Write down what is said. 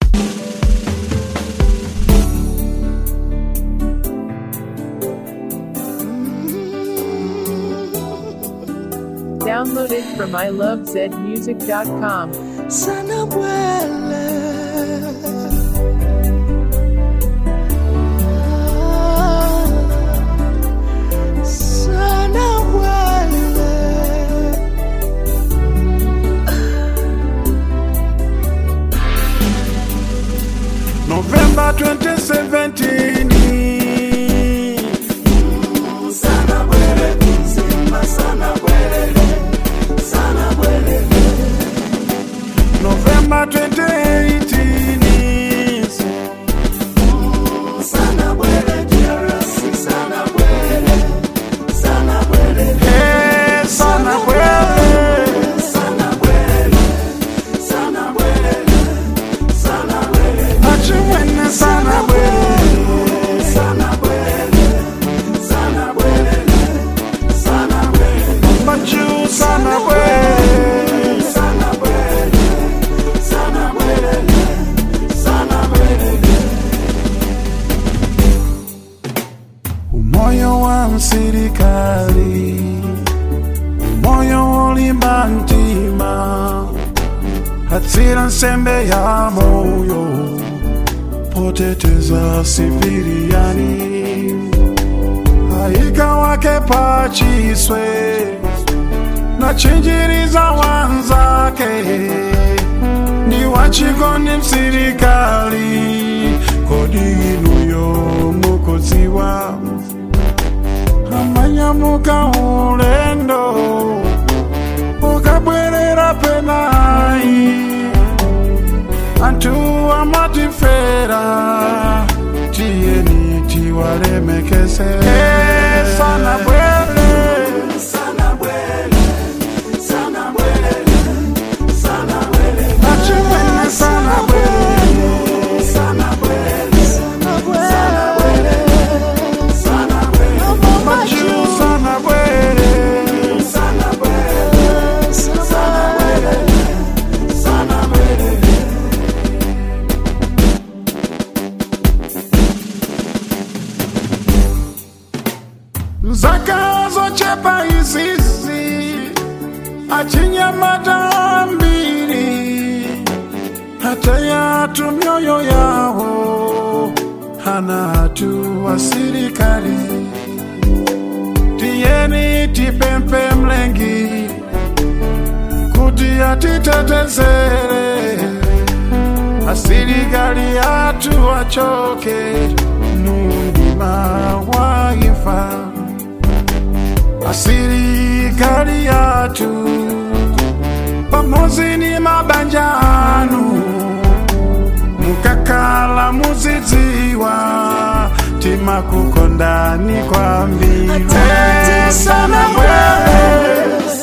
Downloaded from ilovezmusic.com. sana bwele sana bwele November 2017 sana bwele mzima sana bwele sana bwele November 2018 sana bwele DRC sana bwele sana bwele Hey, sana bwele sana bwele sana bwele sana bwele Achimwene sana bwele sana bwele sana bwele sana bwele Machu sana bwele sana bwele sana bwele sana bwele Umoyo wa msirikali Umoyo ulimba ntima Hatsira nsembe ya moyo Poteteza siviriani Haika wake pachiswe Na chinjiriza wanzake Ni wachikoni msirikali Kodi inuyo mukoziwa amanyamuka ulendo ukabwerera penai antu amatifera tiyeni tiwalemekese sana bwele sana bwele sana bwele sana bwele achimene sana bwele sana bwele sana bwele sana bwele machu sana bwele sana bwele sana bwele sana bwele zakazochepa izizi achinyamata mbiri hata yatu mioyo yawo hana hatu wa sirikali tiyeni tipempe mlengi kuti atitetezere asirikali yatu wachoke nundima waifa asirikali yatu pamozi ni mabanjanu mukakala muzidziwa timakukondani kwambiri Asante sana bwele